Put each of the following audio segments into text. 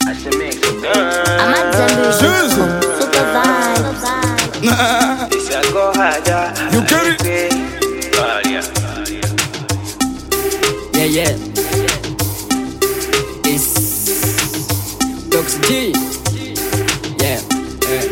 I'm at Zambu. Super vibes. You get it? Yeah, yeah. It's Dox G. Yeah, yeah.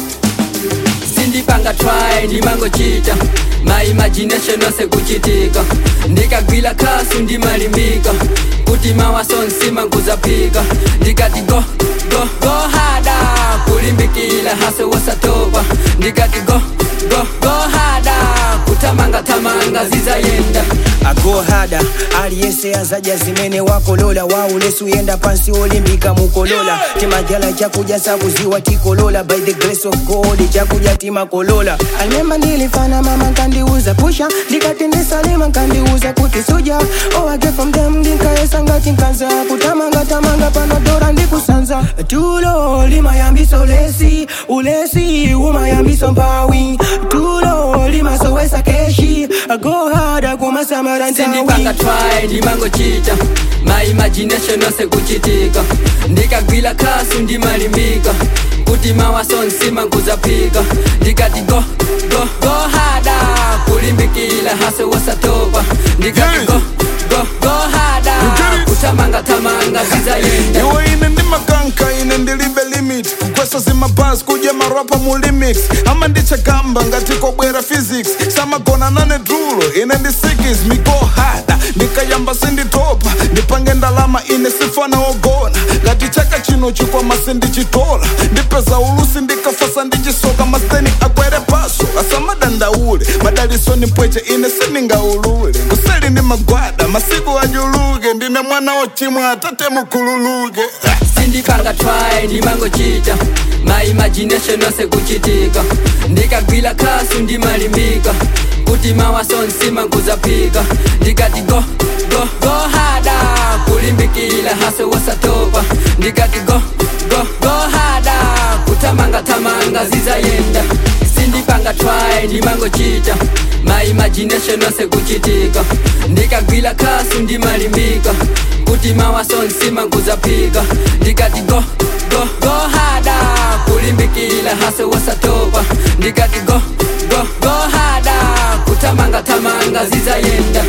sindipanga try ndimangochita my imagination ose kuchitika ndikagwila kasu ndimalimbika kuti mawasonsima nkuzapika ndikati go go go hada kulimbikila hase wasatopa ndikati go go go hada kutamanga tamanga zizayenda ago hada aliyese azaja zimene wakolola waulesu yenda pansi olimbika mukolola timadhala chakuja sakuziwa tikolola by the grace of god chakuja timakolola alimemba ndilifana mama nkandiuza pusha ndikati ndisalima nkandiuza kuti suja owage from them ndinkaesa ngati nkanza kutamanga tamanga panodora ndikusanza tulo limayambiso lesi ulesi umayambiso mpawi tulo limasowesa keshi ago hada kumasamara sindipanga try ndimangochita my imagination ose kuchitika ndikagwila kasu ndimalimbika kuti mawasonsima nkuzapika ndikati go go go hada kulimbikila hase wasatopa ndikati go go go hada kutamanga tamanga zizayenda iwe ine ndi makanka ine ndilibe limit kukwesa zimabhasi kudya marapa mu limix ama ndichagamba ngati kobwera physics samagona nane drulo ine ndi sikis miko hada ndikayamba sinditopa ndipange ndalama ine sifana ogona ngati chaka chino chikwama sindichitola ndipeza ulusi ndikafasa ndichisoka masiteni akwere paso asamadandaule madaliso ni mpweche ine siningaulule kuseli ndi magwada masiku ajuluke ndine mwana ochimwa atate mukhululuke sindipanga try ndimangochita my imagination ose kuchitika ndikagwila kasu ndimalimbika kuti mawasonsima nkuzapika ndikati go go go hada kulimbikila hase wasatopa ndikati go go go hada kutamanga tamanga zizayenda sindipanga try ndimangochita my imagination ose kuchitika ndikagwila kasu ndimalimbika kuti mawasonsima nkuzapika ndikati go go go hada kulimbikila hase wasatopa ndikati go go go hada kutamanga tamanga zizayenda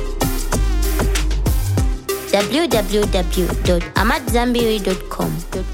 www.amatzambiri.com.